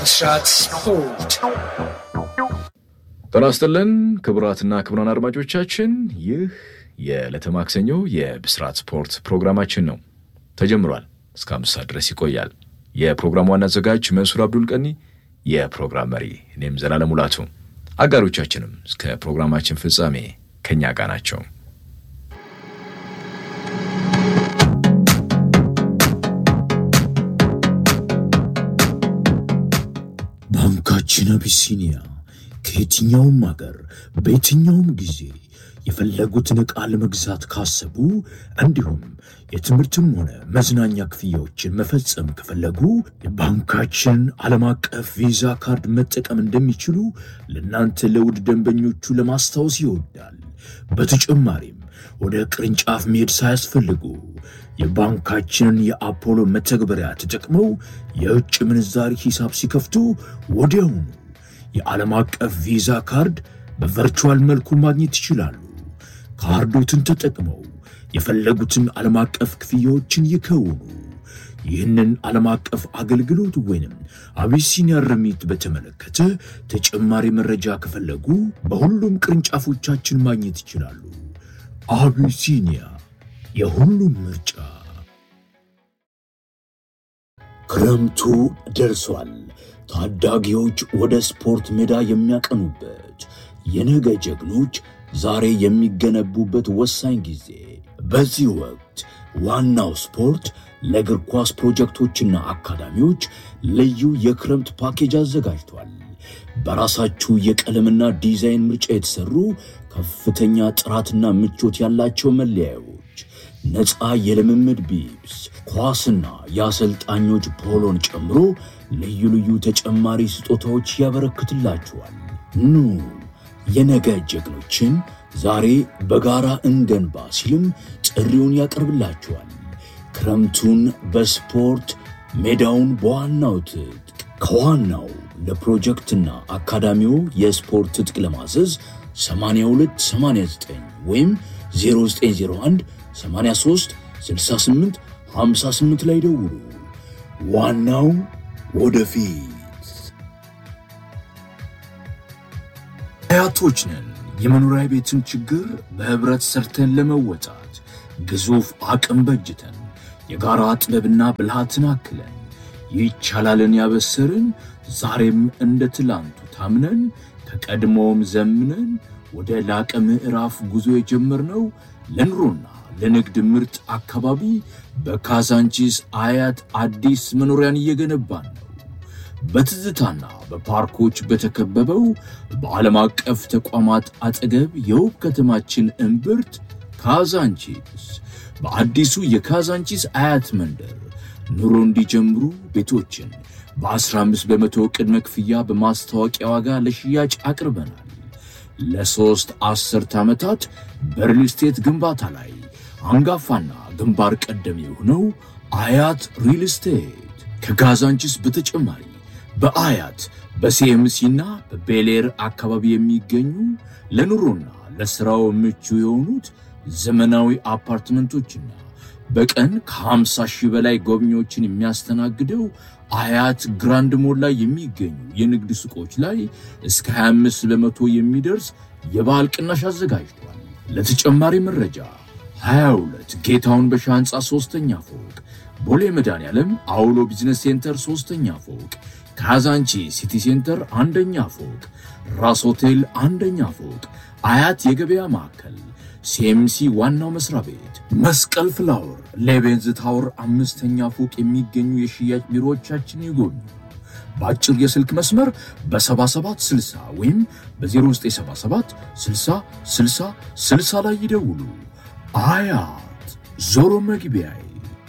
ብስራት ስፖርት ጤና ይስጥልን ክቡራትና ክቡራን አድማጮቻችን ይህ የዕለተ ማክሰኞ የብስራት ስፖርት ፕሮግራማችን ነው። ተጀምሯል። እስከ አምስት ሰዓት ድረስ ይቆያል። የፕሮግራሙ ዋና አዘጋጅ መንሱር አብዱል ቀኒ፣ የፕሮግራም መሪ እኔም ዘላለም ሙላቱ፣ አጋሮቻችንም እስከ ፕሮግራማችን ፍጻሜ ከእኛ ጋር ናቸው። ባንካችን አቢሲኒያ ከየትኛውም አገር በየትኛውም ጊዜ የፈለጉትን ዕቃ ለመግዛት ካሰቡ እንዲሁም የትምህርትም ሆነ መዝናኛ ክፍያዎችን መፈጸም ከፈለጉ የባንካችን ዓለም አቀፍ ቪዛ ካርድ መጠቀም እንደሚችሉ ለእናንተ ለውድ ደንበኞቹ ለማስታወስ ይወዳል። በተጨማሪም ወደ ቅርንጫፍ መሄድ ሳያስፈልጉ የባንካችንን የአፖሎ መተግበሪያ ተጠቅመው የውጭ ምንዛሪ ሂሳብ ሲከፍቱ ወዲያውኑ የዓለም አቀፍ ቪዛ ካርድ በቨርቹዋል መልኩ ማግኘት ይችላሉ። ካርዶትን ተጠቅመው የፈለጉትን ዓለም አቀፍ ክፍያዎችን ይከውኑ። ይህንን ዓለም አቀፍ አገልግሎት ወይንም አቢሲኒያ ረሚት በተመለከተ ተጨማሪ መረጃ ከፈለጉ በሁሉም ቅርንጫፎቻችን ማግኘት ይችላሉ። አቢሲኒያ የሁሉም ምርጫ። ክረምቱ ደርሷል። ታዳጊዎች ወደ ስፖርት ሜዳ የሚያቀኑበት የነገ ጀግኖች ዛሬ የሚገነቡበት ወሳኝ ጊዜ። በዚህ ወቅት ዋናው ስፖርት ለእግር ኳስ ፕሮጀክቶችና አካዳሚዎች ልዩ የክረምት ፓኬጅ አዘጋጅቷል። በራሳችሁ የቀለምና ዲዛይን ምርጫ የተሰሩ ከፍተኛ ጥራትና ምቾት ያላቸው መለያዮች፣ ነፃ የልምምድ ቢብስ፣ ኳስና የአሰልጣኞች ፖሎን ጨምሮ ልዩ ልዩ ተጨማሪ ስጦታዎች ያበረክትላችኋል። ኑ የነገ ጀግኖችን ዛሬ በጋራ እንገንባ ሲልም ጥሪውን ያቀርብላችኋል። ክረምቱን በስፖርት ሜዳውን በዋናው ትጥቅ ከዋናው ለፕሮጀክትና አካዳሚው የስፖርት ትጥቅ ለማዘዝ 8289 ወይም 0901 83 68 58 ላይ ደውሉ። ዋናው ወደፊት። አያቶች ነን። የመኖሪያ ቤትን ችግር በህብረት ሰርተን ለመወጣት ግዙፍ አቅም በጅተን የጋራ ጥበብና ብልሃትን አክለን ይቻላልን ያበሰርን ዛሬም እንደ ትላንቱ ታምነን ከቀድሞውም ዘምነን ወደ ላቀ ምዕራፍ ጉዞ የጀመርነው ለኑሮና ለንግድ ምርጥ አካባቢ በካዛንቺስ አያት አዲስ መኖሪያን እየገነባን ነው። በትዝታና በፓርኮች በተከበበው በዓለም አቀፍ ተቋማት አጠገብ የውብ ከተማችን እምብርት ካዛንቺስ በአዲሱ የካዛንቺስ አያት መንደር ኑሮ እንዲጀምሩ ቤቶችን በ15 በመቶ ቅድመ ክፍያ በማስታወቂያ ዋጋ ለሽያጭ አቅርበናል። ለሦስት አስርት ዓመታት በሪል ስቴት ግንባታ ላይ አንጋፋና ግንባር ቀደም የሆነው አያት ሪል ስቴት ከካዛንቺስ በተጨማሪ በአያት በሲኤምሲና በቤሌር አካባቢ የሚገኙ ለኑሮና ለሥራው ምቹ የሆኑት ዘመናዊ አፓርትመንቶችና በቀን ከ50 ሺህ በላይ ጎብኚዎችን የሚያስተናግደው አያት ግራንድ ሞል ላይ የሚገኙ የንግድ ሱቆች ላይ እስከ 25 በመቶ የሚደርስ የበዓል ቅናሽ አዘጋጅቷል። ለተጨማሪ መረጃ 22 ጌታውን በሻ ሕንፃ ሦስተኛ ፎቅ፣ ቦሌ መድኃኔዓለም አውሎ ቢዝነስ ሴንተር ሦስተኛ ፎቅ፣ ካዛንቺ ሲቲ ሴንተር አንደኛ ፎቅ፣ ራስ ሆቴል አንደኛ ፎቅ፣ አያት የገበያ ማዕከል ሲኤምሲ ዋናው መስሪያ ቤት፣ መስቀል ፍላወር፣ ሌቤንዝ ታወር አምስተኛ ፎቅ የሚገኙ የሽያጭ ቢሮዎቻችን ይጎብኙ። በአጭር የስልክ መስመር በ7760 ወይም በ0977 60 60 60 ላይ ይደውሉ። አያት ዞሮ መግቢያዬ።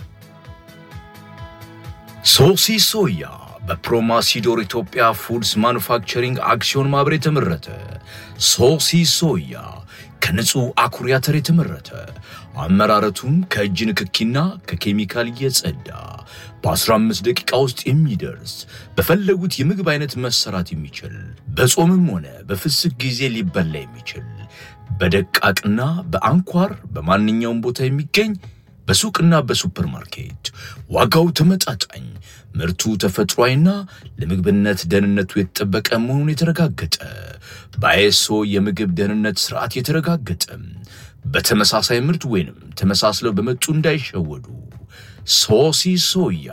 ሶሲ ሶያ በፕሮማሲዶር ኢትዮጵያ ፉድስ ማኑፋክቸሪንግ አክሲዮን ማህበር የተመረተ ሶሲ ሶያ ከንጹህ አኩሪ አተር የተመረተ አመራረቱም ከእጅ ንክኪና ከኬሚካል እየጸዳ በ15 ደቂቃ ውስጥ የሚደርስ በፈለጉት የምግብ አይነት መሰራት የሚችል በጾምም ሆነ በፍስክ ጊዜ ሊበላ የሚችል በደቃቅና በአንኳር በማንኛውም ቦታ የሚገኝ በሱቅና በሱፐርማርኬት ዋጋው ተመጣጣኝ፣ ምርቱ ተፈጥሯዊና ለምግብነት ደህንነቱ የተጠበቀ መሆኑን የተረጋገጠ በአይኤስኦ የምግብ ደህንነት ስርዓት የተረጋገጠ በተመሳሳይ ምርት ወይንም ተመሳስለው በመጡ እንዳይሸወዱ። ሶሲ ሶያ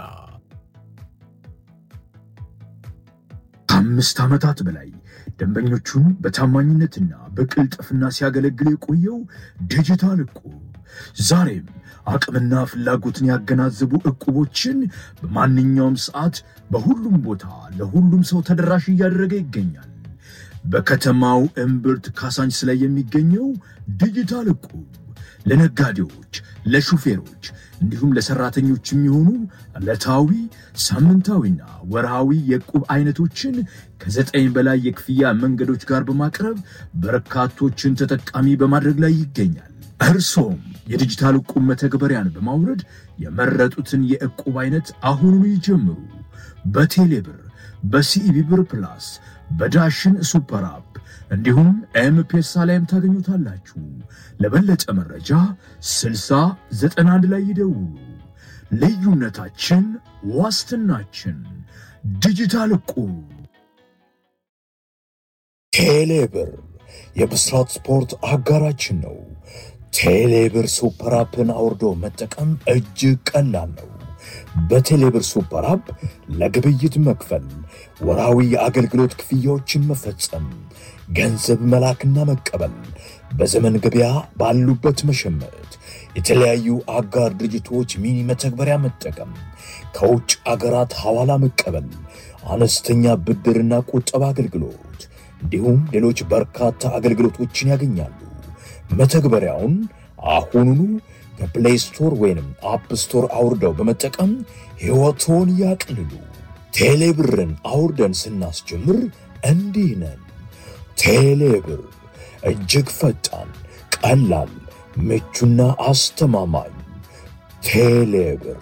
ከአምስት ዓመታት በላይ ደንበኞቹን በታማኝነትና በቅልጥፍና ሲያገለግል የቆየው ዲጂታል እቁብ ዛሬም አቅምና ፍላጎትን ያገናዘቡ እቁቦችን በማንኛውም ሰዓት በሁሉም ቦታ ለሁሉም ሰው ተደራሽ እያደረገ ይገኛል። በከተማው እምብርት ካሳንችስ ላይ የሚገኘው ዲጂታል እቁብ ለነጋዴዎች፣ ለሹፌሮች እንዲሁም ለሰራተኞች የሚሆኑ ዕለታዊ ሳምንታዊና ወርሃዊ የዕቁብ አይነቶችን ከዘጠኝ በላይ የክፍያ መንገዶች ጋር በማቅረብ በርካቶችን ተጠቃሚ በማድረግ ላይ ይገኛል። እርሶም የዲጂታል ዕቁብ መተግበሪያን በማውረድ የመረጡትን የዕቁብ አይነት አሁኑኑ ይጀምሩ። በቴሌብር፣ በሲኢቢ ብር ፕላስ፣ በዳሽን ሱፐር አፕ እንዲሁም ኤምፔሳ ላይም ታገኙታላችሁ። ለበለጠ መረጃ 6091 ላይ ይደውሉ። ልዩነታችን ዋስትናችን። ዲጂታል ዕቁብ። ቴሌብር የብስራት ስፖርት አጋራችን ነው። ቴሌብር ሱፐር አፕን አውርዶ መጠቀም እጅግ ቀላል ነው። በቴሌብር ሱፐር አፕ ለግብይት መክፈል፣ ወራዊ የአገልግሎት ክፍያዎችን መፈጸም፣ ገንዘብ መላክና መቀበል፣ በዘመን ገበያ ባሉበት መሸመት፣ የተለያዩ አጋር ድርጅቶች ሚኒ መተግበሪያ መጠቀም፣ ከውጭ አገራት ሐዋላ መቀበል፣ አነስተኛ ብድርና ቁጠባ አገልግሎት እንዲሁም ሌሎች በርካታ አገልግሎቶችን ያገኛሉ። መተግበሪያውን አሁኑኑ ከፕሌይ ስቶር ወይንም አፕ ስቶር አውርደው በመጠቀም ሕይወቶን ያቅልሉ። ቴሌብርን አውርደን ስናስጀምር እንዲህ ነን። ቴሌብር እጅግ ፈጣን፣ ቀላል፣ ምቹና አስተማማኝ። ቴሌብር።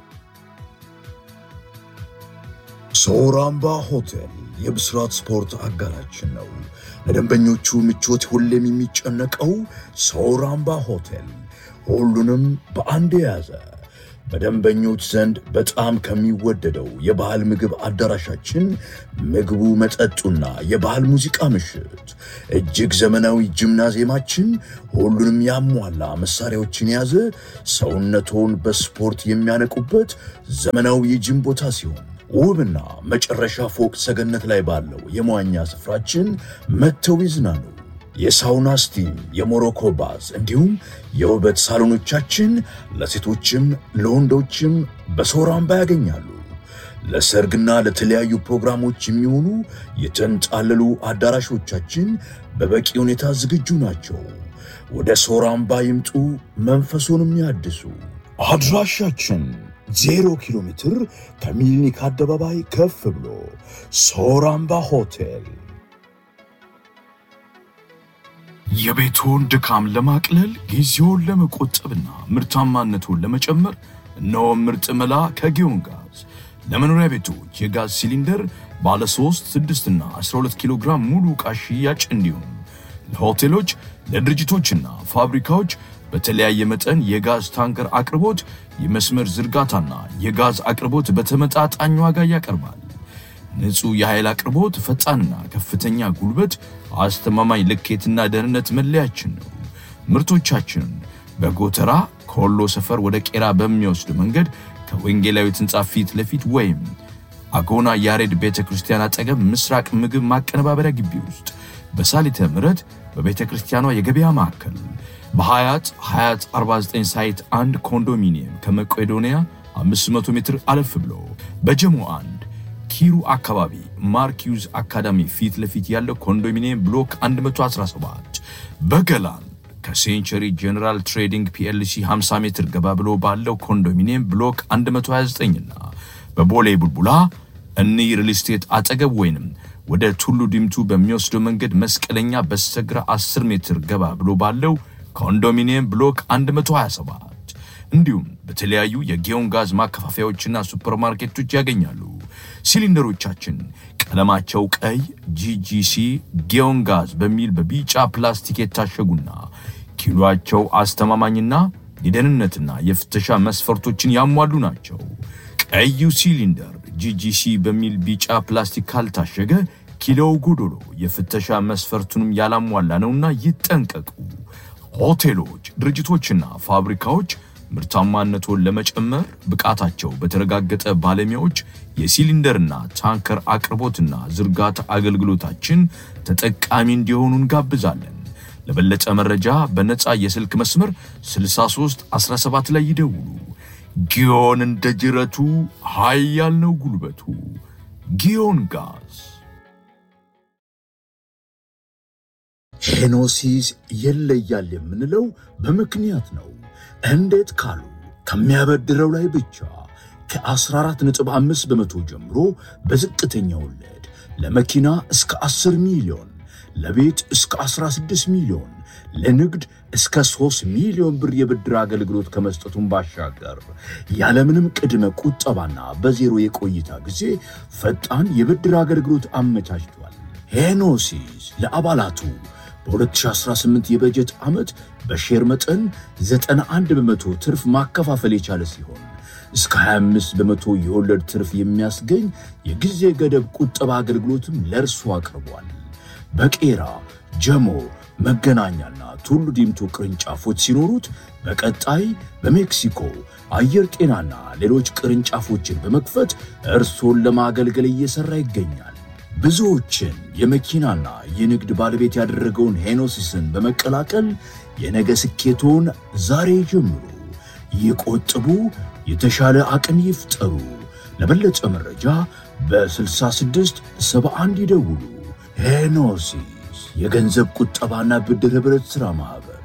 ሶራምባ ሆቴል የብስራት ስፖርት አጋራችን ነው። ለደንበኞቹ ምቾት ሁሌም የሚጨነቀው ሶራምባ ሆቴል ሁሉንም በአንድ የያዘ በደንበኞች ዘንድ በጣም ከሚወደደው የባህል ምግብ አዳራሻችን ምግቡ፣ መጠጡና የባህል ሙዚቃ ምሽት፣ እጅግ ዘመናዊ ጂምናዚየማችን ሁሉንም ያሟላ መሳሪያዎችን የያዘ ሰውነቶን በስፖርት የሚያነቁበት ዘመናዊ የጂም ቦታ ሲሆን ውብና መጨረሻ ፎቅ ሰገነት ላይ ባለው የመዋኛ ስፍራችን መጥተው ይዝናኑ። የሳውና ስቲም፣ የሞሮኮ ባዝ እንዲሁም የውበት ሳሎኖቻችን ለሴቶችም ለወንዶችም በሶራምባ ያገኛሉ። ለሰርግና ለተለያዩ ፕሮግራሞች የሚሆኑ የተንጣለሉ አዳራሾቻችን በበቂ ሁኔታ ዝግጁ ናቸው። ወደ ሶራምባ ይምጡ፣ መንፈሱንም ያድሱ። አድራሻችን ዜሮ ኪሎ ሜትር ከሚሊኒክ አደባባይ ከፍ ብሎ ሶራምባ ሆቴል። የቤቶን ድካም ለማቅለል ጊዜውን ለመቆጠብና ምርታማነቱን ለመጨመር እነሆ ምርጥ መላ ከጊዮን ጋዝ ለመኖሪያ ቤቶች የጋዝ ሲሊንደር ባለ 3፣ 6 እና 12 ኪሎ ግራም ሙሉ ዕቃ ሽያጭ እንዲሁም ለሆቴሎች ለድርጅቶችና ፋብሪካዎች በተለያየ መጠን የጋዝ ታንከር አቅርቦት፣ የመስመር ዝርጋታና የጋዝ አቅርቦት በተመጣጣኝ ዋጋ ያቀርባል። ንጹህ የኃይል አቅርቦት፣ ፈጣንና ከፍተኛ ጉልበት፣ አስተማማኝ ልኬትና ደህንነት መለያችን ነው። ምርቶቻችንን በጎተራ ከወሎ ሰፈር ወደ ቄራ በሚወስድ መንገድ ከወንጌላዊት ሕንፃ ፊት ለፊት ወይም አጎና ያሬድ ቤተ ክርስቲያን አጠገብ ምስራቅ ምግብ ማቀነባበሪያ ግቢ ውስጥ በሳሊተ ምሕረት በቤተ ክርስቲያኗ የገበያ ማዕከል በሀያት ሀያት 49 ሳይት አንድ ኮንዶሚኒየም ከመቄዶንያ 500 ሜትር አለፍ ብሎ በጀሞ አንድ ኪሩ አካባቢ ማርኪዩዝ አካዳሚ ፊት ለፊት ያለው ኮንዶሚኒየም ብሎክ 117 በገላን ከሴንቸሪ ጄኔራል ትሬዲንግ ፒኤልሲ 50 ሜትር ገባ ብሎ ባለው ኮንዶሚኒየም ብሎክ 129 እና በቦሌ ቡልቡላ እኒ ሪል ስቴት አጠገብ ወይንም ወደ ቱሉ ዲምቱ በሚወስደው መንገድ መስቀለኛ በስተግራ 10 ሜትር ገባ ብሎ ባለው ኮንዶሚኒየም ብሎክ 127 እንዲሁም በተለያዩ የጊዮን ጋዝ ማከፋፈያዎችና ሱፐርማርኬቶች ያገኛሉ። ሲሊንደሮቻችን ቀለማቸው ቀይ ጂጂሲ ጊዮን ጋዝ በሚል በቢጫ ፕላስቲክ የታሸጉና ኪሎአቸው አስተማማኝና የደህንነትና የፍተሻ መስፈርቶችን ያሟሉ ናቸው። ቀዩ ሲሊንደር ጂጂሲ በሚል ቢጫ ፕላስቲክ ካልታሸገ ኪሎው ጎዶሎ የፍተሻ መስፈርቱንም ያላሟላ ነውና ይጠንቀቁ። ሆቴሎች፣ ድርጅቶችና ፋብሪካዎች ምርታማነቱን ለመጨመር ብቃታቸው በተረጋገጠ ባለሙያዎች የሲሊንደርና ታንከር አቅርቦትና ዝርጋታ አገልግሎታችን ተጠቃሚ እንዲሆኑ እንጋብዛለን። ለበለጠ መረጃ በነፃ የስልክ መስመር 63 17 ላይ ይደውሉ። ጊዮን እንደ ጅረቱ ኃያል ነው ጉልበቱ። ጊዮን ጋዝ ሄኖሲስ ይለያል የምንለው በምክንያት ነው። እንዴት ካሉ ከሚያበድረው ላይ ብቻ ከ14.5 በመቶ ጀምሮ በዝቅተኛ ወለድ ለመኪና እስከ 10 ሚሊዮን፣ ለቤት እስከ 16 ሚሊዮን፣ ለንግድ እስከ 3 ሚሊዮን ብር የብድር አገልግሎት ከመስጠቱን ባሻገር ያለምንም ቅድመ ቁጠባና በዜሮ የቆይታ ጊዜ ፈጣን የብድር አገልግሎት አመቻችቷል። ሄኖሲስ ለአባላቱ በ2018 የበጀት ዓመት በሼር መጠን 91 በመቶ ትርፍ ማከፋፈል የቻለ ሲሆን እስከ 25 በመቶ የወለድ ትርፍ የሚያስገኝ የጊዜ ገደብ ቁጠባ አገልግሎትም ለእርሱ አቅርቧል። በቄራ ጀሞ፣ መገናኛና ቱሉ ዲምቱ ቅርንጫፎች ሲኖሩት በቀጣይ በሜክሲኮ አየር ጤናና ሌሎች ቅርንጫፎችን በመክፈት እርሶን ለማገልገል እየሠራ ይገኛል። ብዙዎችን የመኪናና የንግድ ባለቤት ያደረገውን ሄኖሲስን በመቀላቀል የነገ ስኬቶን ዛሬ ጀምሩ። ይቆጥቡ፣ የተሻለ አቅም ይፍጠሩ። ለበለጠ መረጃ በ66 71 ይደውሉ። ሄኖሲስ የገንዘብ ቁጠባና ብድር ኅብረት ሥራ ማኅበር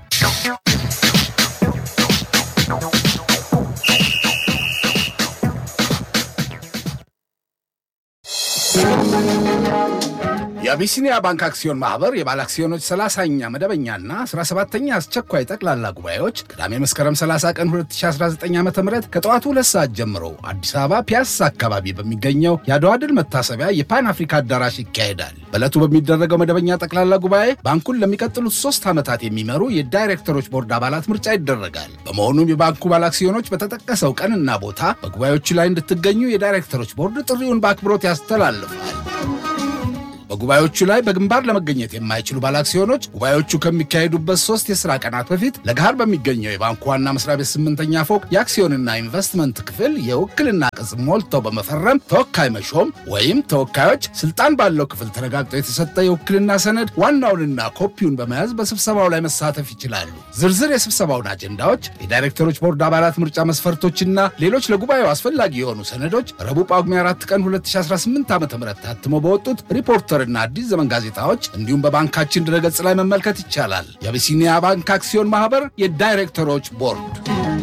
የአቢሲኒያ ባንክ አክሲዮን ማህበር የባለ አክሲዮኖች 30ኛ መደበኛና 17ኛ አስቸኳይ ጠቅላላ ጉባኤዎች ቅዳሜ መስከረም 30 ቀን 2019 ዓ ም ከጠዋቱ ሁለት ሰዓት ጀምሮ አዲስ አበባ ፒያሳ አካባቢ በሚገኘው የአድዋ ድል መታሰቢያ የፓን አፍሪካ አዳራሽ ይካሄዳል። በዕለቱ በሚደረገው መደበኛ ጠቅላላ ጉባኤ ባንኩን ለሚቀጥሉት ሶስት ዓመታት የሚመሩ የዳይሬክተሮች ቦርድ አባላት ምርጫ ይደረጋል። በመሆኑም የባንኩ ባለ አክሲዮኖች በተጠቀሰው ቀንና ቦታ በጉባኤዎቹ ላይ እንድትገኙ የዳይሬክተሮች ቦርድ ጥሪውን በአክብሮት ያስተላልፋል። በጉባኤዎቹ ላይ በግንባር ለመገኘት የማይችሉ ባለአክሲዮኖች ጉባኤዎቹ ከሚካሄዱበት ሶስት የሥራ ቀናት በፊት ለገሃር በሚገኘው የባንኩ ዋና መስሪያ ቤት ስምንተኛ ፎቅ የአክሲዮንና ኢንቨስትመንት ክፍል የውክልና ቅጽ ሞልተው በመፈረም ተወካይ መሾም ወይም ተወካዮች ስልጣን ባለው ክፍል ተረጋግጦ የተሰጠ የውክልና ሰነድ ዋናውንና ኮፒውን በመያዝ በስብሰባው ላይ መሳተፍ ይችላሉ። ዝርዝር የስብሰባውን አጀንዳዎች፣ የዳይሬክተሮች ቦርድ አባላት ምርጫ መስፈርቶችና ሌሎች ለጉባኤው አስፈላጊ የሆኑ ሰነዶች ረቡዕ ጳጉሜ 4 ቀን 2018 ዓ ም ታትሞ በወጡት ሪፖርተር እና አዲስ ዘመን ጋዜጣዎች እንዲሁም በባንካችን ድረገጽ ላይ መመልከት ይቻላል። የአቢሲኒያ ባንክ አክሲዮን ማህበር የዳይሬክተሮች ቦርድ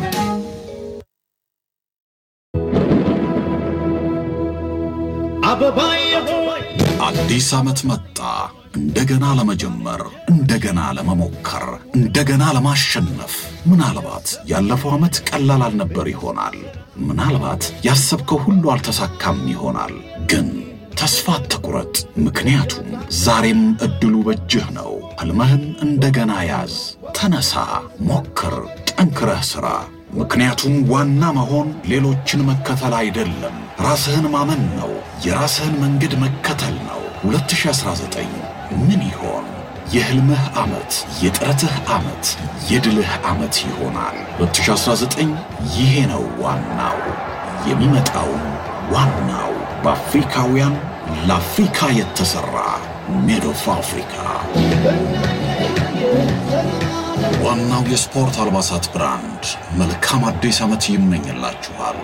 አዲስ ዓመት መጣ። እንደገና ለመጀመር፣ እንደገና ለመሞከር፣ እንደገና ለማሸነፍ። ምናልባት ያለፈው ዓመት ቀላል አልነበር ይሆናል። ምናልባት ያሰብከው ሁሉ አልተሳካም ይሆናል። ግን ተስፋ አትቁረጥ፣ ምክንያቱም ዛሬም ዕድሉ በእጅህ ነው። ሕልምህን እንደገና ያዝ። ተነሳ፣ ሞክር፣ ጠንክረህ ሥራ። ምክንያቱም ዋና መሆን ሌሎችን መከተል አይደለም፣ ራስህን ማመን ነው። የራስህን መንገድ መከተል ነው። 2019 ምን ይሆን? የሕልምህ ዓመት፣ የጥረትህ ዓመት፣ የድልህ ዓመት ይሆናል። 2019 ይሄ ነው ዋናው። የሚመጣውም ዋናው በአፍሪካውያን ለአፍሪካ የተሠራ ሜድ ኦፍ አፍሪካ ዋናው የስፖርት አልባሳት ብራንድ መልካም አዲስ ዓመት ይመኝላችኋል።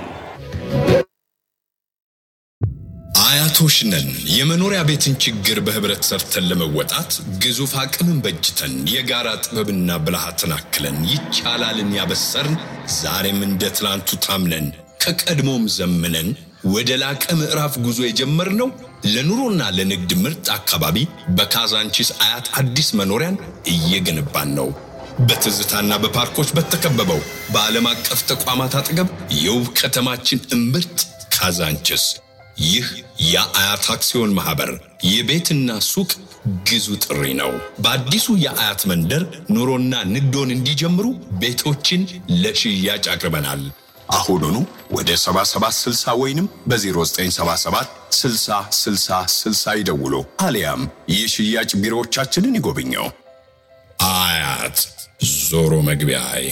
አያቶች ነን። የመኖሪያ ቤትን ችግር በህብረት ሰርተን ለመወጣት ግዙፍ አቅምን በጅተን የጋራ ጥበብና ብልሃትን አክለን ይቻላልን ያበሰርን ዛሬም እንደ ትላንቱ ታምነን ከቀድሞም ዘምነን ወደ ላቀ ምዕራፍ ጉዞ የጀመርነው ለኑሮና ለንግድ ምርጥ አካባቢ በካዛንቺስ አያት አዲስ መኖሪያን እየገነባን ነው። በትዝታና በፓርኮች በተከበበው በዓለም አቀፍ ተቋማት አጠገብ የውብ ከተማችን እምብርት ካዛንቺስ ይህ የአያት አክሲዮን ማህበር የቤትና ሱቅ ግዙ ጥሪ ነው። በአዲሱ የአያት መንደር ኑሮና ንግዶን እንዲጀምሩ ቤቶችን ለሽያጭ አቅርበናል። አሁኑኑ ወደ 7760 ወይንም በ0977 60 60 60 ይደውሉ፣ አሊያም የሽያጭ ቢሮዎቻችንን ይጎብኘው። አያት ዞሮ መግቢያዬ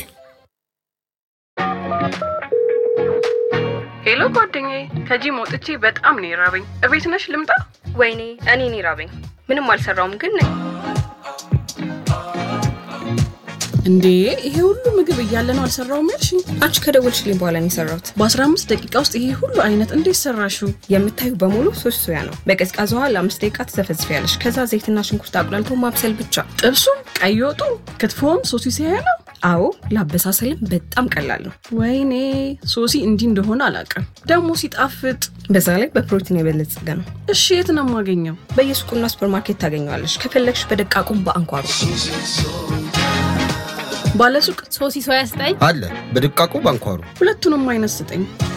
ሄሎ ጓደኛዬ፣ ከጂም ወጥቼ በጣም ነው የራበኝ። እቤት ነሽ ልምጣ? ወይኔ እኔን ይራበኝ። ምንም አልሰራውም ግን ነኝ። እንዴ ይሄ ሁሉ ምግብ እያለ ነው አልሰራውም ያልሽኝ? አንቺ ከደወልሽልኝ በኋላ ነው የሰራሁት። በ15 ደቂቃ ውስጥ ይሄ ሁሉ አይነት እንዴት ሰራሽው? የምታዩ በሙሉ ሶስት ሶያ ነው። በቀዝቃዛ ውሃ ለአምስት ደቂቃ ትዘፈዝፊያለሽ። ከዛ ዘይትና ሽንኩርት አቁላልቶ ማብሰል ብቻ። ጥብሱም፣ ቀይ ወጡ፣ ክትፎም ሶሲ ሲያያ ነው። አዎ ለአበሳሰልም በጣም ቀላል ነው። ወይኔ ሶሲ እንዲህ እንደሆነ አላውቅም። ደግሞ ሲጣፍጥ። በዛ ላይ በፕሮቲን የበለጸገ ነው። እሺ የት ነው የማገኘው? በየሱቁና ሱፐርማርኬት ታገኘዋለሽ። ከፈለግሽ በደቃቁም በአንኳሩ ባለሱቅ ሶሲ ሶያ ስጠኝ አለ በድቃቁ ባንኳሩ ሁለቱንም አይነት ስጠኝ።